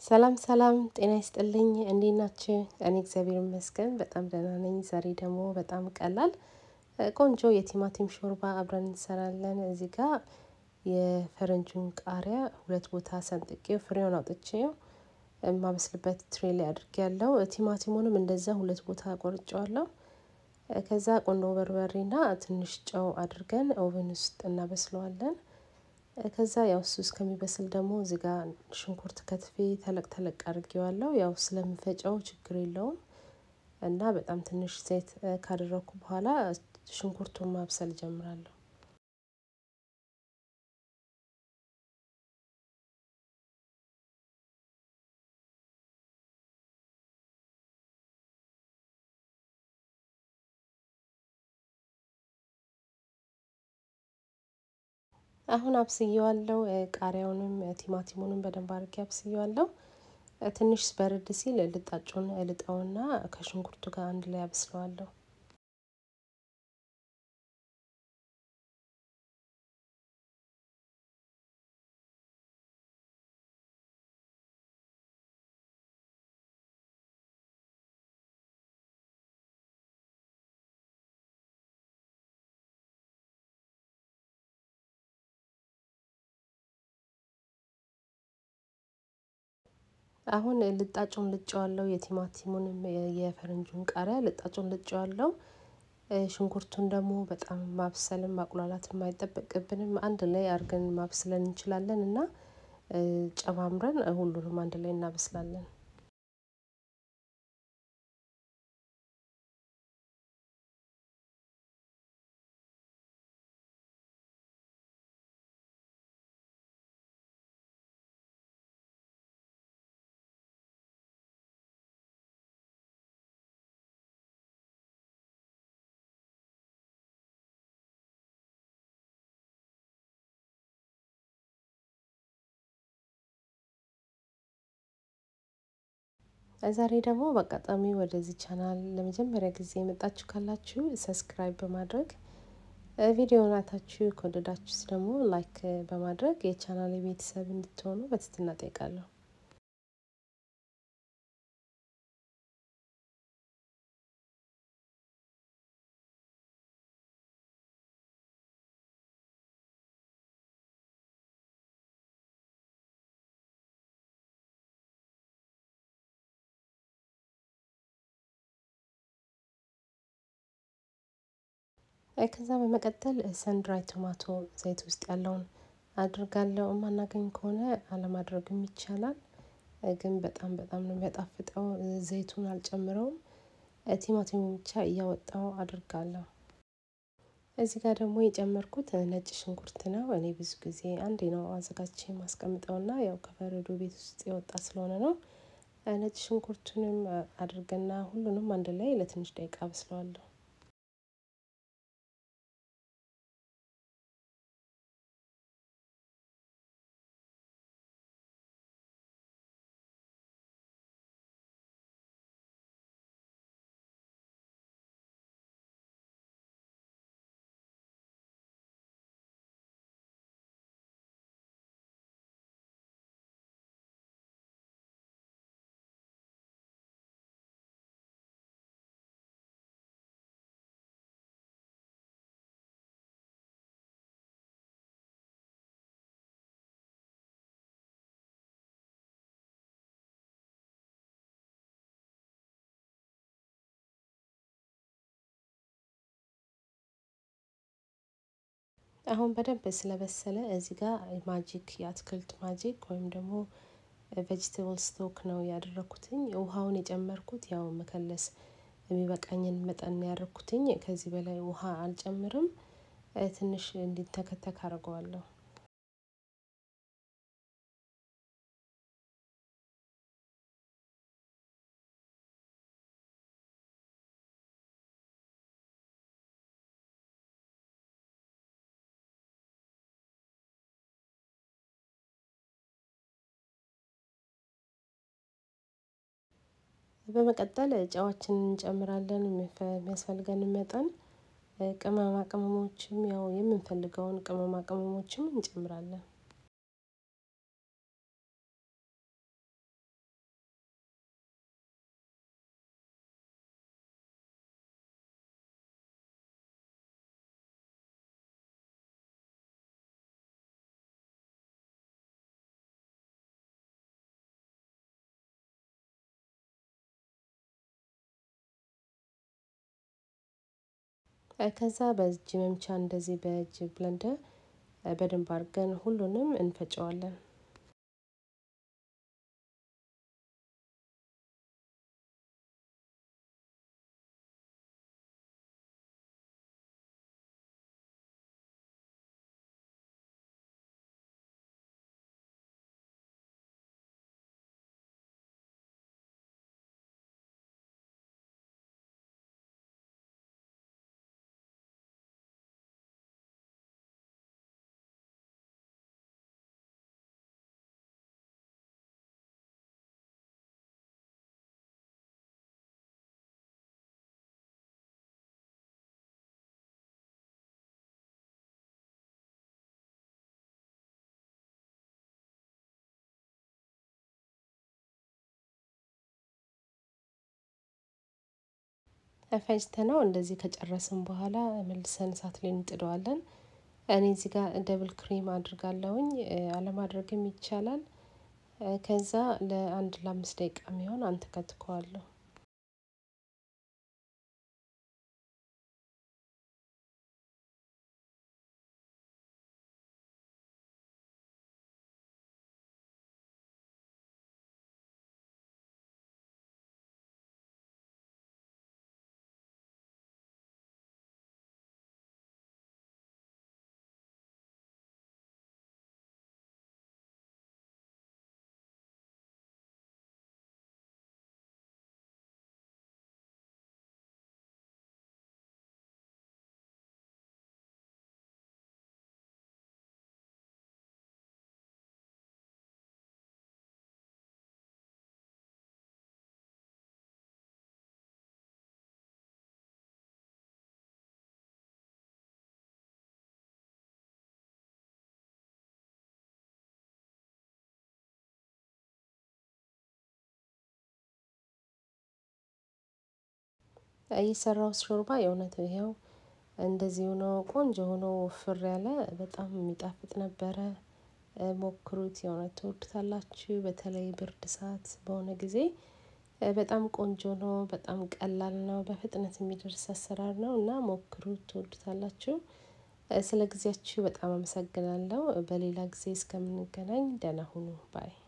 ሰላም ሰላም ጤና ይስጥልኝ እንዴት ናችሁ? እኔ እግዚአብሔር ይመስገን በጣም ደህና ነኝ። ዛሬ ደግሞ በጣም ቀላል ቆንጆ የቲማቲም ሾርባ አብረን እንሰራለን። እዚህ ጋር የፈረንጁን ቃሪያ ሁለት ቦታ ሰንጥቄው ፍሬውን አውጥቼው የማበስልበት ትሬ ላይ አድርጌያለሁ። ቲማቲሙንም እንደዛ ሁለት ቦታ ቆርጬዋለሁ። ከዛ ቆንዶ በርበሬና ትንሽ ጨው አድርገን ኦቨን ውስጥ እናበስለዋለን። ከዛ ያው እሱ እስከሚበስል ደግሞ እዚህ ጋር ሽንኩርት ከትፌ ተለቅ ተለቅ አድርጌዋለሁ ያው ስለምፈጨው ችግር የለውም። እና በጣም ትንሽ ዘይት ካደረኩ በኋላ ሽንኩርቱን ማብሰል ጀምራለሁ። አሁን አብስየዋለሁ ቃሪያውንም ቲማቲሙንም በደንብ አድርጌ አብስየዋለሁ። ትንሽ በረድ ሲል ልጣጩን እልጠውና ከሽንኩርቱ ጋር አንድ ላይ አበስለዋለሁ። አሁን ልጣጩን ልጬዋለሁ የቲማቲሙንም የፈረንጁን ቃሪያ ልጣጩን ልጬዋለሁ። ሽንኩርቱን ደግሞ በጣም ማብሰልም ማቁላላትም አይጠበቅብንም አንድ ላይ አድርገን ማብስለን እንችላለን እና ጨማምረን ሁሉንም አንድ ላይ እናበስላለን። ዛሬ ደግሞ በአጋጣሚ ወደዚህ ቻናል ለመጀመሪያ ጊዜ የመጣችሁ ካላችሁ ሰብስክራይብ በማድረግ ቪዲዮውን አይታችሁ ከወደዳችሁት ደግሞ ላይክ በማድረግ የቻናል ቤተሰብ እንድትሆኑ በትህትና እጠይቃለሁ። ከዛ በመቀጠል ሰንድራይ ቶማቶ ዘይት ውስጥ ያለውን አድርጋለሁ። የማናገኝ ከሆነ አለማድረግም ይቻላል። ግን በጣም በጣም ነው የሚያጣፍጠው። ዘይቱን አልጨምረውም። ቲማቲሙን ብቻ እያወጣው አድርጋለሁ። እዚህ ጋር ደግሞ የጨመርኩት ነጭ ሽንኩርት ነው። እኔ ብዙ ጊዜ አንዴ ነው አዘጋጅቼ የማስቀምጠውና ያው ከበረዶ ቤት ውስጥ የወጣ ስለሆነ ነው። ነጭ ሽንኩርቱንም አድርገና ሁሉንም አንድ ላይ ለትንሽ ደቂቃ አበስለዋለሁ። አሁን በደንብ ስለበሰለ እዚህ ጋር ማጂክ የአትክልት ማጂክ ወይም ደግሞ ቬጅቴብል ስቶክ ነው ያደረኩትኝ። ውሃውን የጨመርኩት ያው መከለስ የሚበቃኝን መጠን ያደረኩትኝ። ከዚህ በላይ ውሃ አልጨምርም። ትንሽ እንዲተከተክ አድርገዋለሁ። በመቀጠል ጨዋችንን እንጨምራለን የሚያስፈልገንን መጠን ቅመማ ቅመሞችም ያው የምንፈልገውን ቅመማ ቅመሞችም እንጨምራለን። ከዛ በእጅ መምቻ እንደዚህ በእጅ ብለንደር በደንብ አድርገን ሁሉንም እንፈጨዋለን። ፈጭተነው እንደዚህ ከጨረስን በኋላ መልሰን እሳት ላይ እንጥደዋለን። እኔ እዚህ ጋር ደብል ክሬም አድርጋለሁኝ አለማድረግም ይቻላል። ከዛ ለአንድ ለአምስት ደቂቃ የሚሆን አንተከትከዋለሁ። የሰራሁት ሾርባ የእውነት ይኸው እንደዚህ ሆኖ ቆንጆ ሆኖ ወፍር ያለ በጣም የሚጣፍጥ ነበረ። ሞክሩት የእውነት ትወዱታላችሁ በተለይ ብርድ ሰዓት በሆነ ጊዜ በጣም ቆንጆ ነው በጣም ቀላል ነው በፍጥነት የሚደርስ አሰራር ነው እና ሞክሩት ትወዱታላችሁ። ስለ ጊዜያችሁ በጣም አመሰግናለሁ በሌላ ጊዜ እስከምንገናኝ ደህና ሁኑ ባይ